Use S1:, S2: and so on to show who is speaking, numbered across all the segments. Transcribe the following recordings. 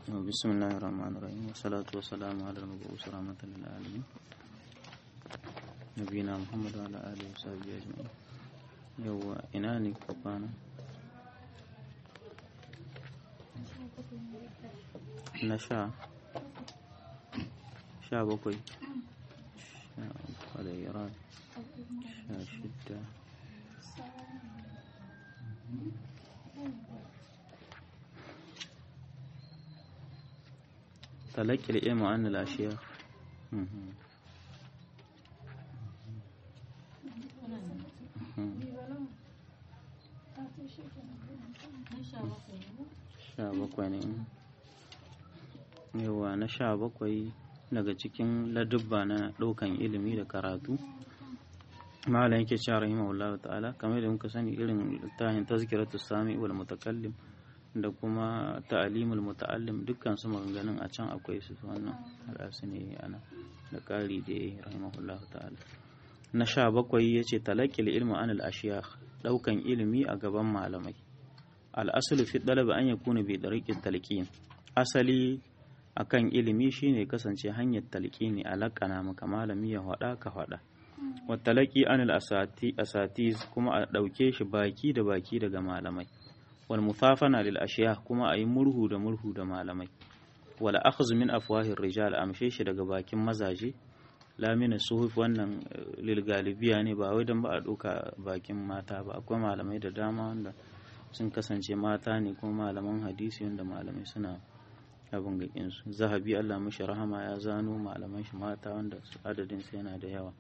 S1: بسم الله الرحمن الرحيم والصلاة والسلام على المبعوث رحمة للعالمين نبينا محمد وعلى آله وصحبه أجمعين يو إناني كفانا نشا شا بقوي شا قليران شا شدة تلقي العلم عن الأشياء مهم. مهم. sha bakwai ne yawa na sha bakwai daga cikin ladubba na ɗaukan ilimi da karatu malam yake cewa rahimahullahu ta'ala kamar da muka sani irin littafin tazkiratu sami wal mutakallim da kuma ta'alimul muta'allim dukkan su maganganun a can akwai su wannan hada ne ana da ƙari da ya rahimahullahu ta'ala na sha bakwai ya ce talakil ilmu an al'ashiya ɗaukan ilimi a gaban malamai al'asulu fi ɗalaba an ya kuna bai ɗariƙin talƙin asali akan ilimi shine kasance hanyar talƙini a laƙana maka malami ya haɗa ka haɗa wattalaki an asati kuma a ɗauke shi baki da baki daga malamai wal mufafana lil ashiya kuma a yi murhu da murhu da malamai wal akhdhu min afwahir rijal amshe shi daga bakin mazaje lamina suhuf wannan lil galibiya ne ba wai dan ba a ɗauka bakin mata ba akwai malamai da dama wanda sun kasance mata ne kuma malaman hadisi wanda malamai suna abin gakin su zahabi Allah mishi rahama ya zano malaman shi mata wanda adadin su yana da yawa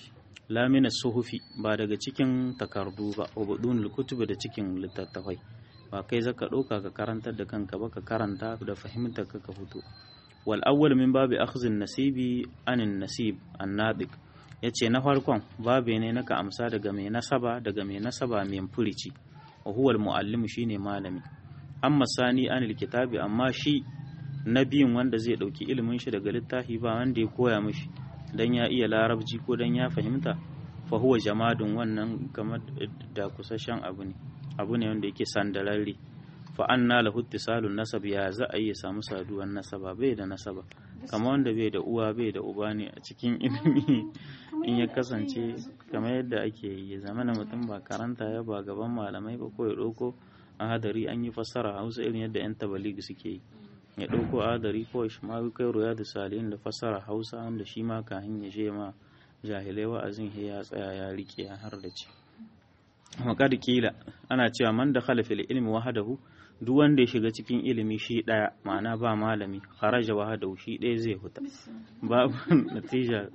S1: lamina suhufi ba daga cikin takardu ba ubudun kutubi da cikin littattafai ba kai zaka ɗauka ka karantar da kanka ba ka karanta da fahimtar ka ka fito wal awwal min babi akhzin nasibi anin nasib annadiq yace na farkon babe ne naka amsa daga mai nasaba daga mai nasaba mai furici wa huwa al muallim shine malami amma sani anil kitabi amma shi na biyun wanda zai dauki ilimin shi daga littafi ba wanda ya koya mishi dan ya iya larabci ko dan ya fahimta fa huwa jamadun wannan kamar da kusashen abu ne abu ne wanda yake sandararre fa anna lahu ittisalun nasab ya za a yi samu saduwan nasaba bai da nasaba kamar wanda bai da uwa bai da uba ne a cikin ilimi in ya kasance kamar yadda ake yi ya zama mutum ba karanta ya ba gaban malamai ba ko ya ɗauko a hadari an yi fassara hausa irin yadda yan tabaligi suke yi ya ɗauko a hadari ko shi ma kai ruya da salihin da fassara hausa wanda shi ma kahin ya je ma jahilai wa'azin ya tsaya ya rike ya har da ci maƙad kila ana cewa man da fil ilmi wahadahu duk wanda ya shiga cikin ilimi shi ɗaya ma'ana ba malami kharaja wahadahu shi ɗaya zai huta babu natija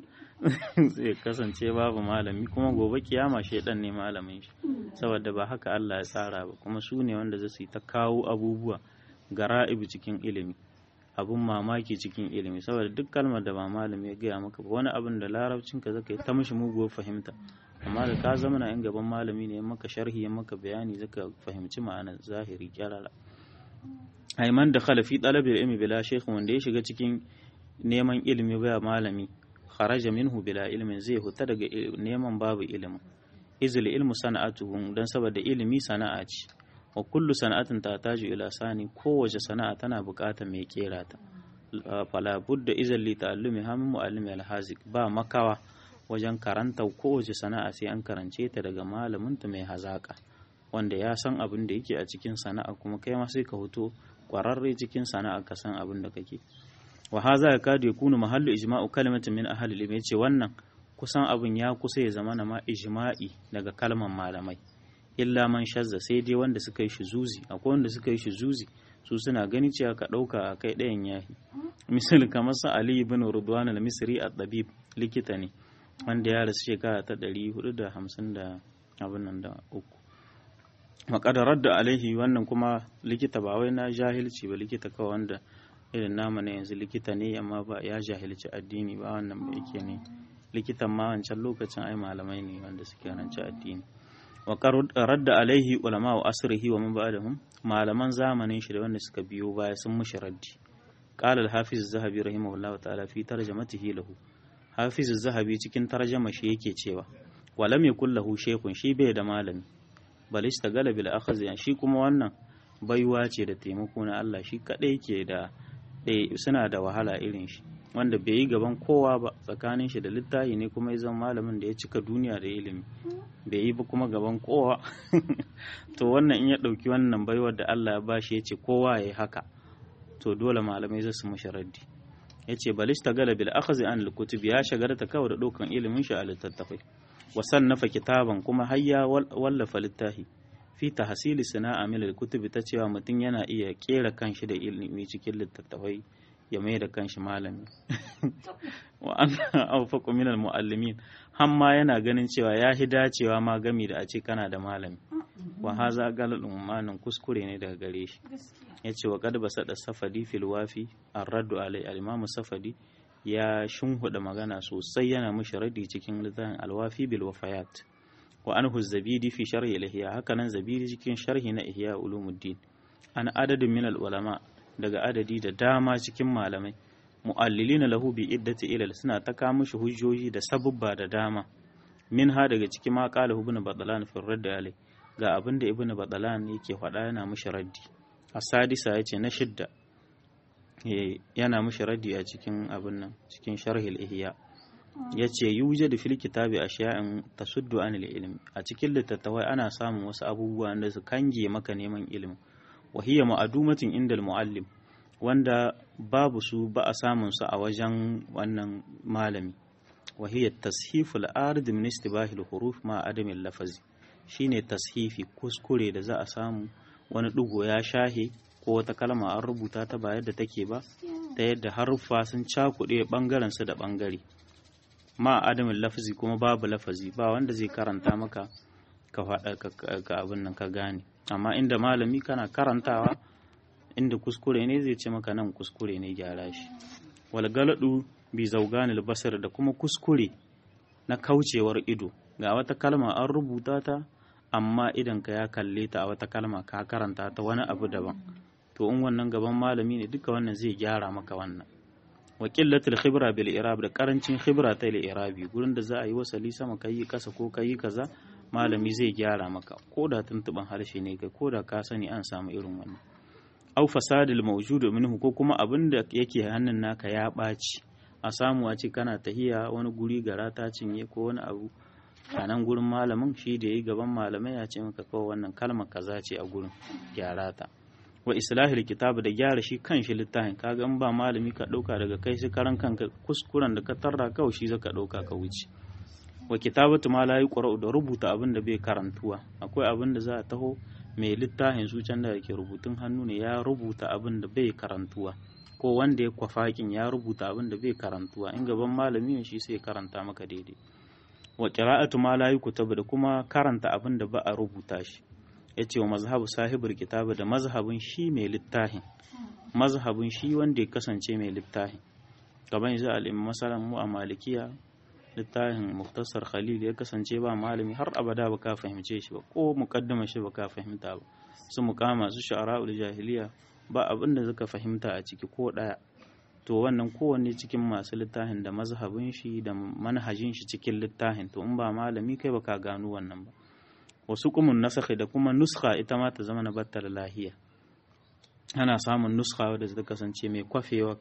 S1: zai kasance babu malami kuma gobe kiyama shaidan ne malamin shi saboda ba haka Allah ya tsara ba kuma su ne wanda zai ta kawo abubuwa gara'ibu cikin ilimi abun mamaki cikin ilimi saboda duk kalmar da ba malami ya gaya maka ba wani abin da larabcinka zaka yi ta mishi muguwar fahimta amma da ka zama na yan gaban malami ne maka sharhi ya maka bayani zaka fahimci ma'anar zahiri kyarara aiman da khalafi talabil ilmi bila shaykh wanda ya shiga cikin neman ilimi ba malami kharaja minhu bila ilmin zai huta daga neman babu ilimi izil ilmu sana'atuhu dan saboda ilimi sana'a ce wa kullu sana'atin tataju ila sani kowace sana'a tana buƙatar mai kera ta fala budda izal li ta'allumi hamin muallimi alhazik ba makawa wajen karanta kowace sana'a sai an karance ta daga malaminta mai hazaka wanda ya san abin da yake a cikin sana'a kuma kai ma sai ka hoto kwararre cikin sana'a ka san abin da kake wa haza ya kadu ya kunu mahallu ijma'u kalimatin min ahli ilmi yace wannan kusan abin ya kusa ya zama na ma ijma'i daga kalman malamai illa man shazza sai dai wanda suka yi shi zuzi akwai wanda suka yi shi zuzi su suna gani cewa ka ɗauka a kai ɗayan yahi misali kamar sa ali ibn rudwan al-misri at-tabib likita ne wanda ya rasu shekara ta ɗari hudu da hamsin da abin nan da uku makadarar da alaihi wannan kuma likita ba wai na jahilci ba likita kawai wanda irin nama na yanzu likita ne amma ba ya jahilci addini ba wannan ba yake ne likitan ma wancan lokacin ai malamai ne wanda suke ranci addini wa radda alaihi ulama wa asrihi wa man ba'dahum malaman zamanin shi da wanda suka biyo baya sun mushi raddi qala al-hafiz az-zahabi rahimahullahu ta'ala fi tarjamatihi lahu hafiz zahabi cikin tarjama shi yake cewa walam yakul lahu shaykhun shi bai da malami bal istagala bil akhzi shi kuma wannan baiwa ce da taimako na Allah shi kadai ke da eh suna da wahala irin shi wanda bai yi gaban kowa ba tsakanin shi da littafi ne kuma ya zama malamin da ya cika duniya da ilimi bai yi ba kuma gaban kowa to wannan in ya ɗauki wannan baiwar da Allah ya bashi ya ce kowa ya yi haka to dole malamai zai su mashi raddi ya ce balista gala bil akhzi an al ya shagarta kawai da ɗaukan ilimin shi a littattafai wa sannafa kitaban kuma har ya wallafa littafi fi tahsili sana'a min al-kutubi ta cewa mutum yana iya kera kanshi da ilimi cikin littattafai ya mai da kanshi malami wa an awfaqu min al-muallimin hamma yana ganin cewa ya hi dacewa ma gami da a ce kana da malami wa haza galadun manin kuskure ne daga gare shi yace wa qad basada safadi fil wafi ar-raddu alai al-imam safadi ya shunhuda magana sosai yana mishi radi cikin littafin alwafi bil wafayat wa anhu zabidi fi sharhi al-ihya haka nan zabidi cikin sharhi na ihya ulumuddin an adadin min al-ulama daga adadi da dama cikin malamai mu'allilina lahu bi iddati ilal suna ta kawo mishi hujjoji da sabubba da dama min ha daga cikin ma qala ibn badalan fi radd alai ga abin da ibn badalan yake faɗa yana mishi raddi asadisa yace na shidda yana mishi raddi a cikin abin nan cikin sharhil ihya yace yujadu fil kitabi ashiya'in tasuddu anil ilmi a cikin littattafai ana samun wasu abubuwa da su kange maka neman ilimi wa hiya ma'adumatin inda muallim wanda babu su ba a samun su a wajen wannan malami wa hiya tashiful ard min istibahil huruf ma adamin lafazi shine tashifi kuskure da za a samu wani ɗigo ya shahe ko wata kalma an rubuta ta ba yadda take ba ta yadda haruffa sun cakuɗe ɓangaren su da ɓangare ma adamin lafazi kuma babu lafazi ba wanda zai karanta maka ka faɗa ka abin nan ka gane amma inda malami kana karantawa inda kuskure ne zai ce maka nan kuskure ne gyara shi wal galadu bi zauganil basar da kuma kuskure na kaucewar ido ga wata kalma an rubuta ta amma idan ka ya kalle ta a wata kalma ka karanta ta wani abu daban to in wannan gaban malami ne duka wannan zai gyara maka wannan wa qillatul khibra bil irab da karancin khibra ta irabi gurin da za a yi wasali sama kai kasa ko kai kaza malami zai gyara maka ko da tuntuban harshe ne kai ko da ka sani an samu irin wannan au fasadil mawjudu minhu ko kuma abin da yake hannun naka ya ɓaci a samu a ce kana tahiya wani guri gara ta cinye ko wani abu a nan gurin malamin shi da yi gaban malamai ya ce maka kawai wannan kalmar kaza ce a gurin gyara ta wa islahil kitab da gyara shi kan shi littafin kaga in ba malami ka ɗauka daga kai shi karan kanka kuskuren da ka tarra kawai shi zaka ɗauka ka wuce wa kitabatu ma la yuqra'u da rubuta abin da bai karantuwa akwai abin da za a taho mai littafin su can da yake rubutun hannu ne ya rubuta abin da bai karantuwa ko wanda ya kwafakin ya rubuta abin da bai karantuwa in gaban malami ne shi sai karanta maka daidai wa qira'atu ma la yuktabu da kuma karanta abin da ba a rubuta shi yace wa mazhabu sahibul kitabu da mazhabin shi mai littafin mazhabin shi wanda ya kasance mai littafin gaban yanzu al-imam masalan mu a malikiya littafin muktasar khalil ya kasance ba malami har abada ba ka fahimce shi ba ko mukaddama shi ba ka fahimta ba su mukama su shu'ara'ul jahiliya ba abin da suka fahimta a ciki ko daya to wannan kowanne cikin masu littafin da mazhabin shi da manhajin shi cikin littafin to in ba malami kai baka gano wannan ba wasu kumun nasakhi da kuma nuskha ita ma ta zama na battar lahiya ana samun nuskha wadda ta kasance mai kwafewa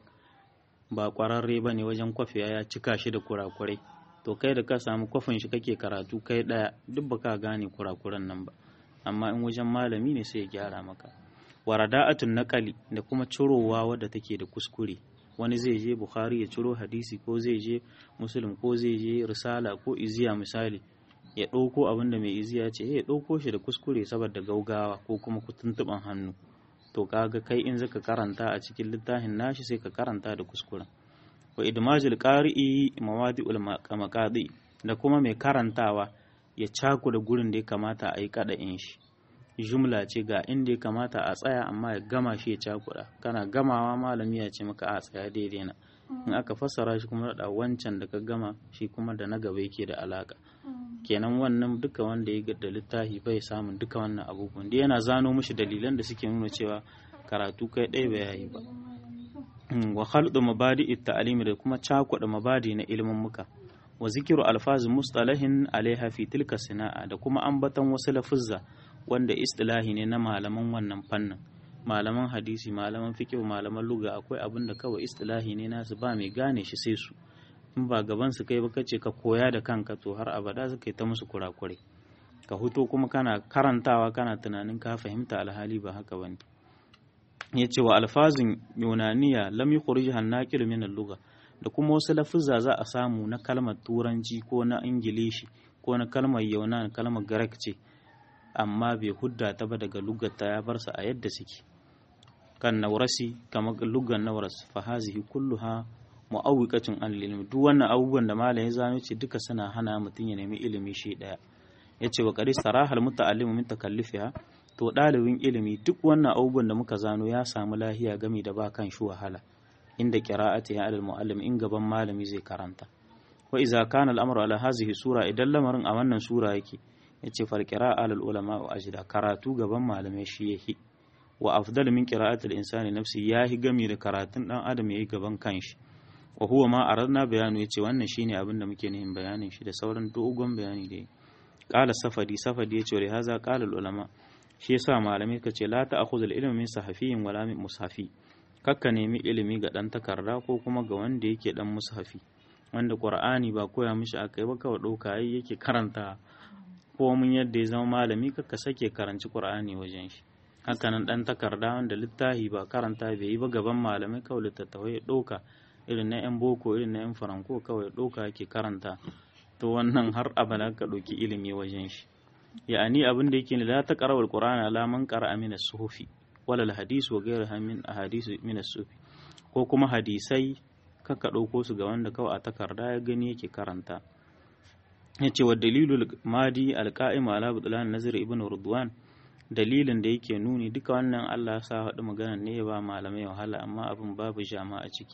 S1: ba kwararre ba ne wajen kwafewa ya cika shi da kurakurai to kai da ka samu kwafin shi kake karatu kai daya duk ba ka gane kurakuran nan ba amma in wajen malami ne sai ya gyara maka warada'atun naqali da kuma cirowa wadda take da kuskure wani zai je bukhari ya ciro hadisi ko zai je muslim ko zai je risala ko iziya misali ya ɗauko abin da mai iziya ce ya ɗauko shi da kuskure saboda gaugawa ko kuma tuntuɓan hannu to kaga kai in zaka karanta a cikin littafin nashi sai ka karanta da kuskuren wa idmajul qari'i mawadi'ul maqadi da kuma mai karantawa ya caku da gurin da ya kamata a yi kada'in shi jumla ce ga inda ya kamata a tsaya amma ya gama shi ya cakuda kana gamawa malami ya ce maka a tsaya daidai na in aka fassara shi kuma da wancan da ka gama shi kuma da na gaba yake da alaka kenan wannan duka wanda ya da littafi bai samun duka wannan abubuwan da yana zano mishi dalilan da suke nuna cewa karatu kai ɗaya bai yayi ba wa khaldu mabadi ta'alimi da kuma cakuɗa mabadi na ilimin muka wa zikiru alfazi mustalahin alaiha fi tilka sana'a da kuma ambaton wasu lafuzza wanda istilahi ne na malaman wannan fannin malaman hadisi malaman fiqh malaman luga akwai abin da kawai istilahi ne nasu ba mai gane shi sai su in ba gaban su kai ba kace ka koya da kanka to har abada su kai ta musu kurakure ka huto kuma kana karantawa kana tunanin ka fahimta alhali ba haka bane yace wa alfazin yunaniya lam yukhrijha an-naqil min al-lugha da kuma wasu lafuzza za a samu na kalmar turanci ko na ingilishi ko na kalmar yaunan kalmar garak ce amma bai hudda ta ba daga lugarta ya bar su a yadda suke kan naurasi kamar lugar nauras fa hazihi kulluha mu'awwiqatun an ilmi duk wannan abubuwan da malam ya zano ce duka suna hana mutum ya nemi ilimi shi daya yace wa qari sarahal muta'allimu min takallifiha to dalibin ilimi duk wannan abubuwan da muka zano ya samu lahiya gami da ba kan shi wahala inda qira'ati ya alal muallim in gaban malami zai karanta wa idza kana al-amru ala hazihi sura idan lamarin a wannan sura yake yace fal qira'a alal ulama wa ajda karatu gaban malamai shi yake wa afdal min qira'ati al-insani nafsi yahi gami da karatun dan adam yayi gaban kanshi wa huwa ma aradna bayanu yace wannan shine abin da muke nihin bayanin shi da sauran dogon bayani da qala safadi safadi yace wa haza qala al-ulama shi yasa malamai kace la ta'khudhu al-ilma min sahafiyin wala min mushafi kakka nemi ilimi ga dan takarda ko kuma ga wanda yake dan mushafi wanda qur'ani ba koya mishi akai ba kawai dauka yayi yake karanta ko mun yadda ya zama malami kakka sake karanci qur'ani wajen shi hakanan dan takarda wanda littafi ba karanta bai yi ba gaban malamai kawai littattafai ya ɗauka irin na yan boko irin na yan faranko kawai ɗauka yake karanta to wannan har abada ka ɗauki ilimi wajen shi ya'ani abin da yake la ta qarawal qur'ana ala man qara'a min as-suhufi wala al-hadis wa ghayriha min ahadith min as-sufi ko kuma hadisai kaka ɗauko su ga wanda kawai a takarda ya gani yake karanta yace wa dalilul madi al-qa'im ala butlan nazir ibn rudwan dalilin da yake nuni duka wannan Allah ya sa haɗu magana ne ya ba malamai wahala amma abin babu jama a ciki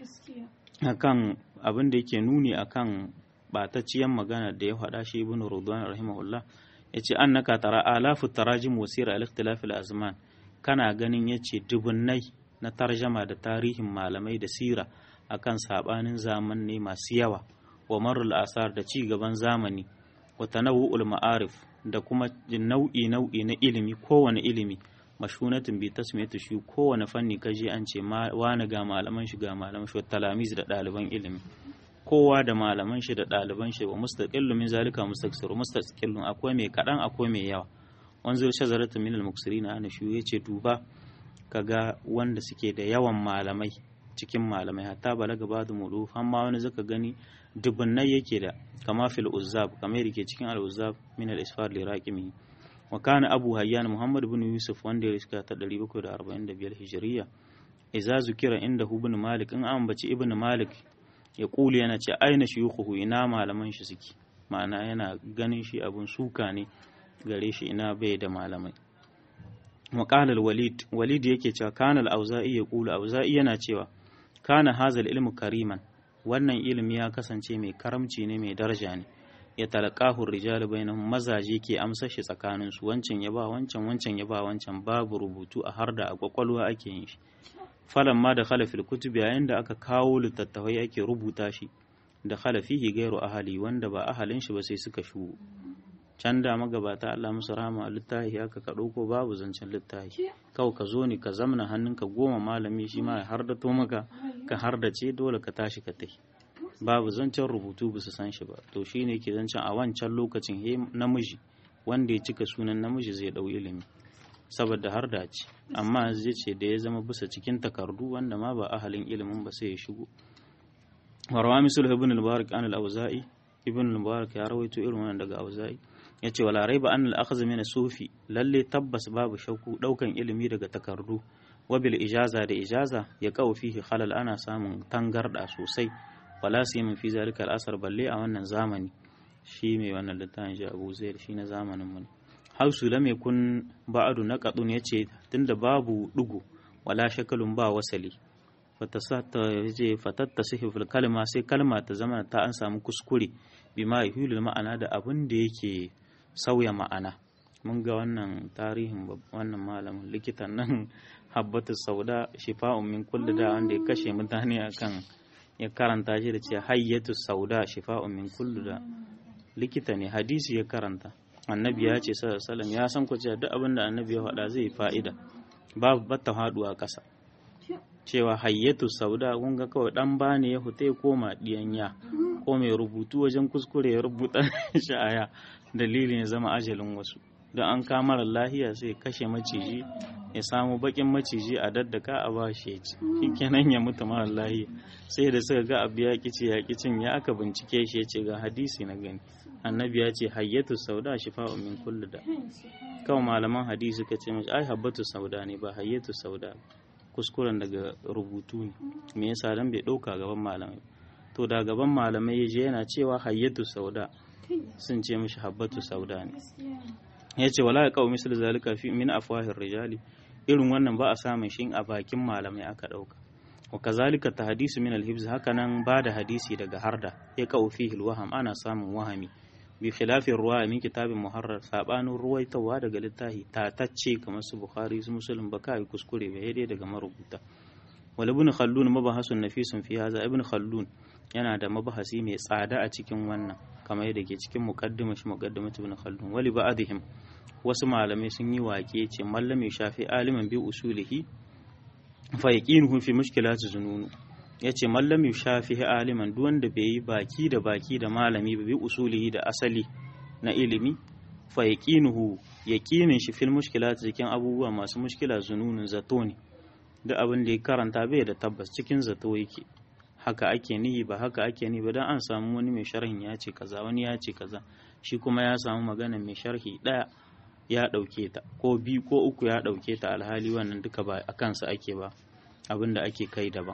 S1: akan abin da yake nuni akan batacciyan magana da ya faɗa shi ibn Rudwan rahimahullah yace annaka tara alafu tarajim wasira al-ikhtilaf al-azman kana ganin yace dubunnai na tarjama da tarihin malamai da sira akan sabanin zaman ne masu yawa wa marul asar da ci gaban zamani wa tanawu'ul ma'arif da kuma nau'i nau'i na ilimi kowane ilimi mashunatin bi tasmiyatu shi kowane fanni kaje an ce wani ga malaman shi ga malaman shi talamiz da ɗaliban ilimi kowa da malaman shi da ɗaliban shi wa mustaqillu min zalika mustaksiru mustaqillun akwai mai kaɗan akwai mai yawa wanzur shazaratu min al-muksirin ana shi yace duba kaga wanda suke da yawan malamai cikin malamai hatta balaga ba'du mudu amma wani zaka gani dubunnai yake da kama fil uzzab kamar yake cikin al uzzab min al isfar li raqimi wa kana abu hayyan muhammad ibn yusuf wanda ya riska ta 745 hijriya idza zukira inda ibn malik in an baci ibn malik ya kuli yana ce aina shuyukhu ina malaman shi suke ma'ana yana ganin shi abun suka ne gare shi ina bai da malamai وقال الوليد وليد yake cewa kana al-auza'i ya kula auza'i yana cewa kana hazal ilmu kariman wannan ilimi ya kasance mai karamci ne mai daraja ne ya talaqahu rijal bainahum mazaje ke amsa shi tsakanin su wancan ya ba wancan wancan ya ba wancan babu rubutu a harda a kwakwalwa ake yin shi falan ma da khala fil kutub yayin da aka kawo littattafai ake rubuta shi da khala fihi gairu ahali wanda ba ahalin shi ba sai suka shu can da magabata Allah musu rahama a littafi haka ka ɗauko babu zancen littafi kawai ka zo ne ka zamna hannunka goma malami shi ma ya hardato maka ka hardace dole ka tashi ka tafi babu zancen rubutu ba su san shi ba to shi ne ke zancen a wancan lokacin he namiji wanda ya cika sunan namiji zai ɗau ilimi saboda har da ce amma zai ce da ya zama bisa cikin takardu wanda ma ba ahalin ilimin ba sai ya shigo warwa misul ibn al-mubarak an al-auza'i ibn al-mubarak ya rawaito irin wannan daga auza'i ya ce wala raiba an al'akhaz min sufi lalle tabbas babu shauku daukan ilimi daga takardu wabil ijaza da ijaza ya kawo fihi halal ana samun tangarda sosai wala su yi fi zalika al'asar balle a wannan zamani shi mai wannan littafin shi abu zai shi na zamanin mu hausu lam yakun ba'adu na qadun yace tunda babu dugu wala shakalun ba wasali fatatta sihifil kalma sai kalma ta zama ta an samu kuskure bima yuhilul ma'ana da abin da yake sauya ma'ana mun ga wannan tarihin wannan malamin likitan nan habbatu sauda shifa'un min kulli da wanda ya kashe mutane akan ya karanta shi da ce hayyatu sauda shifa'un min kulli da likita ne hadisi ya karanta annabi ya ce sallallahu ya san ku cewa duk abin da annabi ya faɗa zai fa'ida babu batta haduwa ƙasa cewa hayyatu sauda kun ga kawai dan bane ya fita ya koma diyanya ko mai rubutu wajen kuskure ya rubuta sha'aya dalilin ya zama ajalin wasu don an kamar lahiya sai kashe maciji ya samu bakin maciji a daddaka a ba shi ya ci kenan ya mutu mara lahiya sai da suka ga abu ya kici ya kicin ya aka bincike shi ya ce ga hadisi na gani annabi ya ce hayyatu sauda shifa'u min kulli da kawai malaman hadisi suka ce mashi ai habbatu sauda ne ba hayyatu sauda kuskuren daga rubutu ne me yasa dan bai dauka gaban malamai to da gaban malamai ya je yana cewa hayyatu sauda sun ce mishi habbatu sauda ne ya ce wala ya kawo misali zalika fi min afwahir rijali irin wannan ba a samun shi a bakin malamai aka dauka wa kazalika tahdisu min al-hibz hakanan ba da hadisi daga harda ya kawo fihi al-waham ana samun wahami bi khilafin ruwa min kitabin muharrar sabanin ruwaitawa daga littafi tatacce kamar su bukhari su muslim ba kai kuskure ba dai daga marubuta wal ibn khaldun mabahasun nafisun fi hadha ibn khaldun yana da mabahasi mai tsada a cikin wannan kamar yadda ke cikin muqaddimah shi muqaddimat ibn khaldun wali ba'dihim wasu malamai sun yi wake ce mallami shafi aliman bi usulihi fa yaqinuhu fi mushkilati zununu ya ce mallam shafi aliman duk wanda bai yi baki da baki da malami ba bi usulihi da asali na ilimi fa yaqinuhu yaqinin shi fil mushkilat cikin abubuwa masu mushkila zununun zato ne duk abin da ya karanta bai da tabbas cikin zato yake haka ake nihi ba haka ake nihi ba dan an samu wani mai sharhin ya ce kaza wani ya ce kaza shi kuma ya samu magana mai sharhi daya ya dauke ta ko biyu ko uku ya dauke ta alhali wannan duka ba a kansa ake ba abin da ake kai daban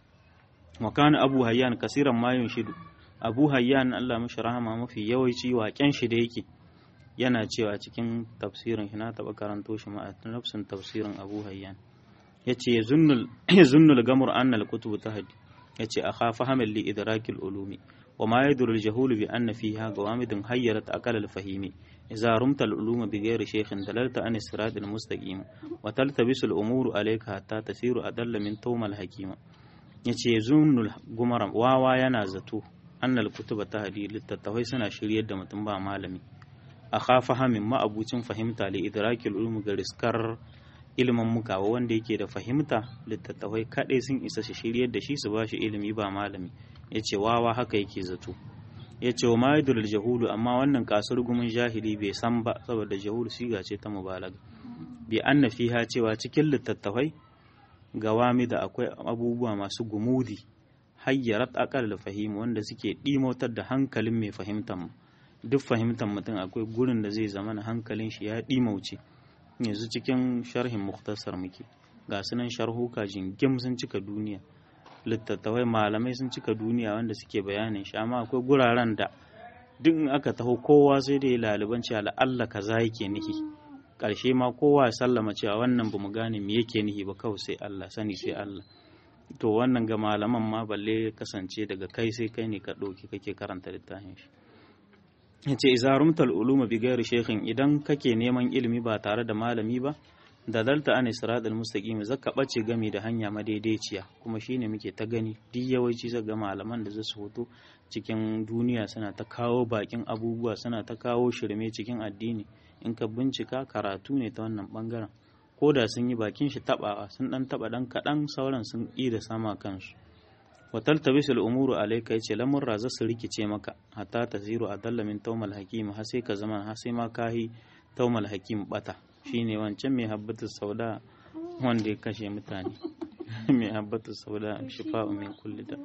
S1: wa kana abu hayyan kasiran mayun shidu abu hayyan Allah mashi rahama mafi yawanci waken shi da yake yana cewa cikin tafsirin shi na taba karanto shi ma a nafsin tafsirin abu hayyan yace zunnul zunnul gamur anna al-kutub tahdi yace akhafa hamal li idrakil ulumi wa ma yadur al-jahul bi anna fiha gawamidun hayyarat aqal al-fahimi idza rumta al-uluma bi ghairi shaykhin dalalta an sirat al-mustaqim wa taltabisu al-umuru alayka hatta tasiru adalla min tawmal hakima ya ce zunnul gumaram wawa yana zato annal kutuba ta hadi littattafai suna shiryar da mutum ba malami a khafa hamin ma'abucin fahimta li idrakil ulum ga riskar ilimin mukawa wanda yake da fahimta littattafai kadai sun isa shi shiryar da shi su ba shi ilimi ba malami ya ce wawa haka yake zato ya ce wa ma'idul jahulu amma wannan kasar gumin jahili bai san ba saboda jahulu siga ce ta mubalaga bi anna fiha cewa cikin littattafai gawami da akwai abubuwa masu gumudi hayyarat akal da fahimu wanda suke ɗimotar da hankalin mai fahimtar mu duk fahimtar mutum akwai gurin da zai zama na hankalin shi ya ɗimauce yanzu cikin sharhin muktasar muke ga sunan sharhuka jingim sun cika duniya littattafai malamai sun cika duniya wanda suke bayanin shi amma akwai guraren da duk in aka taho kowa sai da ya laliban cewa la'alla kaza yake nihi ƙarshe ma kowa ya sallama cewa wannan ba mu gane me yake nihi ba kawai sai Allah sani sai Allah to wannan ga malaman ma balle kasance daga kai sai kai ne ka ɗauki kake karanta littafin shi yace idza rumtal uluma bi ghairi shaykhin idan kake neman ilimi ba tare da malami ba da dalta an siratal mustaqim zaka bace gami da hanya madaidaiciya kuma shine muke ta gani duk yawanci zaka ga malaman da zasu hoto cikin duniya suna ta kawo bakin abubuwa suna ta kawo shirme cikin addini in ka bincika karatu ne ta wannan bangaren ko da sun yi bakin shi tabawa sun dan taba dan kadan sauran sun yi da sama kansu wa taltabisul umuru alayka yace lamurra za su rikice maka hatta taziru adalla min tawmal hakim har sai ka zama har sai ma kahi tawmal hakim bata shine wancan mai habbatu sauda wanda ya kashe mutane mai habbatu sauda shifa'u min kulli da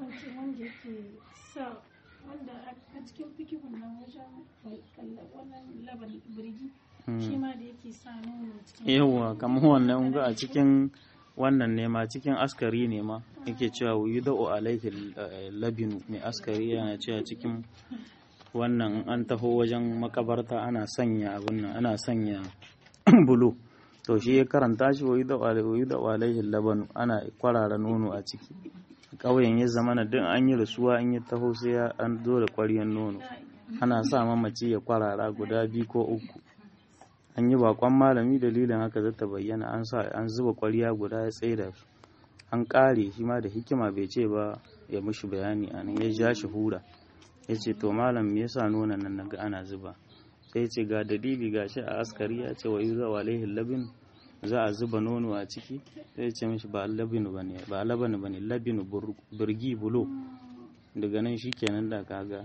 S2: wanda a cikin fikihun nan wajen wannan laban birgi shi ma da yake sa nono cikin
S1: yawwa kamar wannan ga a cikin wannan ne ma cikin askari ne ma yake cewa wuyi da'o alaihi labinu mai askari yana cewa cikin wannan an taho wajen makabarta ana sanya abin nan ana sanya bulu to shi ya karanta shi wuyi da'o alaihi labanu ana kwarara nono a ciki ƙauyen ya zama na duk an yi rasuwa an yi taho sai an zo da ƙwaryen nono ana sa mamaci ya kwarara guda biyu ko uku an yi bakon malami dalilin haka zata bayyana an sa an zuba ƙwarya guda ya tsaida su an ƙare shi ma da hikima bai ce ba ya mushi bayani a nan ya ja shi hura ya ce to malam me yasa nonon nan naga ana zuba sai ce ga dalili ga shi a askari ya ce wa yuza wa alaihi labin za a zuba nono a ciki sai ce mishi ba labinu bane ba labanu bane labinu burgi bulo daga nan shi kenan da kaga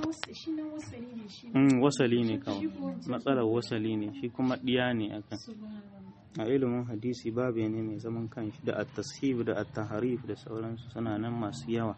S1: wasali ne kawai matsalar wasali ne shi kuma ɗiya ne akan a ilimin hadisi babu ne mai zaman kanshi da at-tashib da at-tahrif da sauransu suna nan masu yawa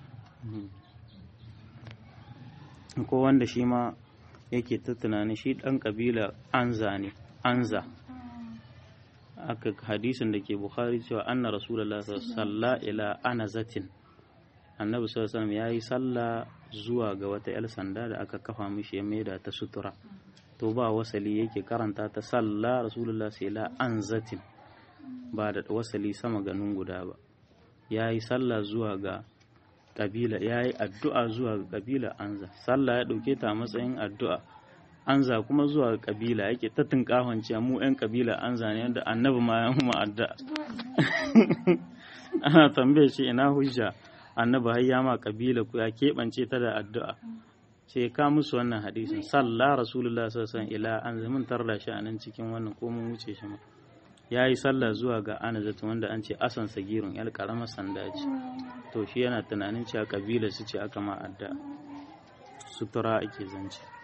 S1: ko wanda shi ma yake ta tunani shi dan kabila anza ne anza aka hadisin da ke bukhari cewa anna rasulullah sallallahu ila anazatin annabi sallallahu alaihi ya yi sallah zuwa ga wata yar sanda da aka kafa mishi ya maida ta sutura to ba wasali yake karanta ta salla rasulullah sai la anzatin ba da wasali sama ganin guda ba ya yi sallah zuwa ga kabila ya yi addu'a zuwa ga kabila anza sallah ya ɗauke ta matsayin addu'a anza kuma zuwa ga kabila yake ta tunkahon cewa mu 'yan kabila anza ne yadda annabi ma ya mu addu'a ana tambaye shi ina hujja annabi har ya ma kabila ku ya keɓance ta da addu'a sai ka musu wannan hadisin sallah rasulullah sallallahu alaihi ila an zamin tarda shi a nan cikin wannan ko mun wuce shi ma ya yi sallah zuwa ga anazatu wanda an ce asan sagirun yar karamar sanda ce to shi yana tunanin cewa kabila su ce aka ma addu'a sutura ake zance